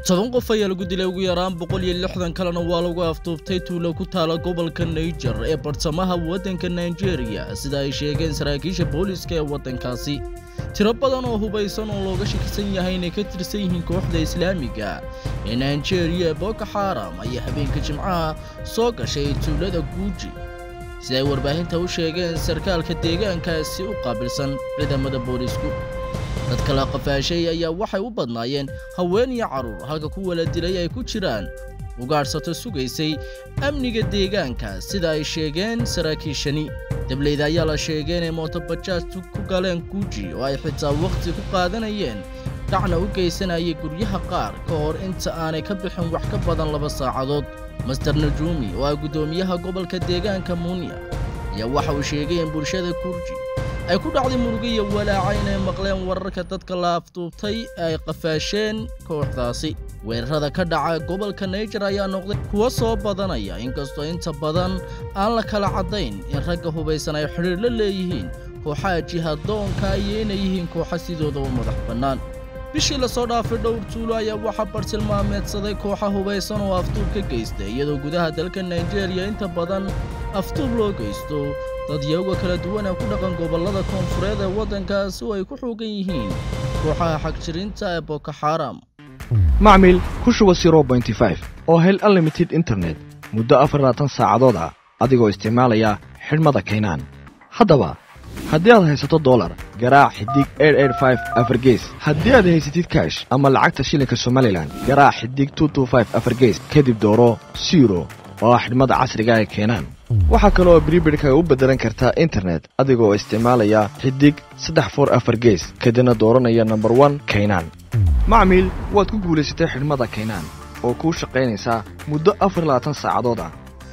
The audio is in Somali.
toban qof ayaa lagu dilay ugu yaraan boqol iyo lixdan kalena waa lagu afduubtay tuulo ku taala gobolka naijer ee bartamaha waddanka nigeria sida ay sheegeen saraakiisha booliiska ee waddankaasi tiro badan oo hubaysan oo looga shakisan yahay inay ka tirsan yihiin kooxda islaamiga ee nigeria ee boko xaram ayaa habeenka jimcaha soo gashay tuulada guuji sida ay warbaahinta u sheegeen sarkaalka deegaankaasi u qaabilsan ciidamada booliisku dadka la qafaashay ayaa waxay u badnaayeen haween iyo carruur halka kuwa la dilay ay ku jiraan ugaadhsato sugaysay amniga deegaanka sida ay sheegeen saraakiishani dableyda ayaa la sheegay inay mootobajaajtu ku galeen guuji oo ay xitaa wakhti ku qaadanayeen dhacna u geysanayay guryaha qaar ka hor inta aanay ka bixin wax ka badan laba saacadood master najuumi oo ah guddoomiyaha gobolka deegaanka muuniya ayaa waxa uu sheegay in bulshada guurji ay ku dhacday murugo iyo walaaca inay maqleen wararka dadka la afduubtay ee ay qafaasheen kooxdaasi weerarada ka dhaca gobolka naijer ayaa noqday kuwo soo badanaya inkastoo inta badan aan la kala caddayn in ragga hubaysan ay xidhiir la leeyihiin kooxaha jihadoonka iyo inay yihiin kooxa sidooda u madax bannaan bishii lasoo dhaafay dhowr tuulo ayaa waxaa bartilmaameedsaday kooxa hubaysan oo afduub ka geystay iyadoo gudaha dalka naijeeriya inta badan afduub loo geysto dadyaga kala duwan ee ku dhaqan gobollada koonfureed ee waddankaasi oo ay ku xoogan yihiin kooxaha xagjirinta ee boko xaram macmil ku shuba oo hel unlimited internet muddo afarlaatan saacadood ah adigoo isticmaalaya xidhmada kaynaan haddaba haddii aad haysato dolar garaac xidig afargees haddii aad haysatid kaash ama lacagta shilinka somalilan garaac xidig afargees kadib dooro siro oo ah xidhmada casriga ee keenaan waxaa kaleoo bribidhka u beddelan kartaa internet adigoo isticmaalaya xidig saddex for afar gees kadibna dooranaya nomber one kaynaan macmiil waad ku guulaysatay xidhmada kaynaan oo kuu shaqaynaysaa muddo afar labaatan saacadood ah